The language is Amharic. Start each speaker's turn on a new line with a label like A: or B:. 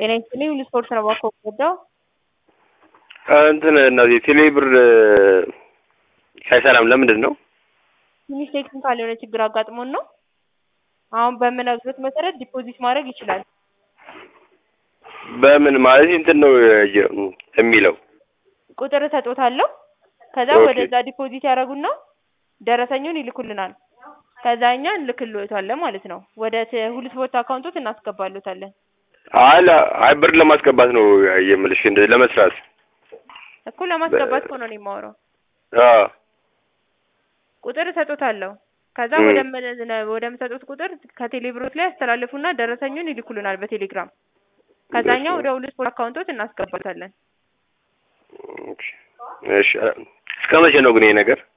A: ጤና ይስጥልኝ ሁሉ ስፖርት ነው እባክዎ የምወደው
B: እንትን እነዚህ ቴሌ ብር አይሰራም ለምንድን ነው?
A: ትንሽ ቴክኒካል የሆነ ችግር አጋጥሞን ነው። አሁን በምነግሮት መሰረት ዲፖዚት ማድረግ ይችላል።
B: በምን ማለት እንትን ነው የሚለው
A: ቁጥር እሰጦታለሁ። ከዛ
B: ኦኬ።
A: ወደዛ ዲፖዚት ያደርጉና ደረሰኙን ይልኩልናል። ከዛ እኛ እንልክልዎታለን ማለት ነው። ወደ ት- ሁሉ ስፖርት አካውንቶት እናስገባልዎታለን።
B: አይ ለ- አይ ብር ለማስገባት ነው የምልሽ እንደ ለመስራት
A: እኮ ለማስገባት እኮ ነው እኔ የማወራው።
B: አዎ
A: ቁጥር እሰጦታለሁ። ከዛ
B: ም።
A: ወደ ም- ወደምሰጡት ቁጥር ከቴሌ ብሮት ላይ ያስተላልፉና ደረሰኙን ይልኩልናል በቴሌግራም። ከዛኛ ወደ ሁሉ ስፖርት አካውንቶት እናስገባታለን።
B: እሺ እስከ መቼ ነው ግን ይሄ ነገር?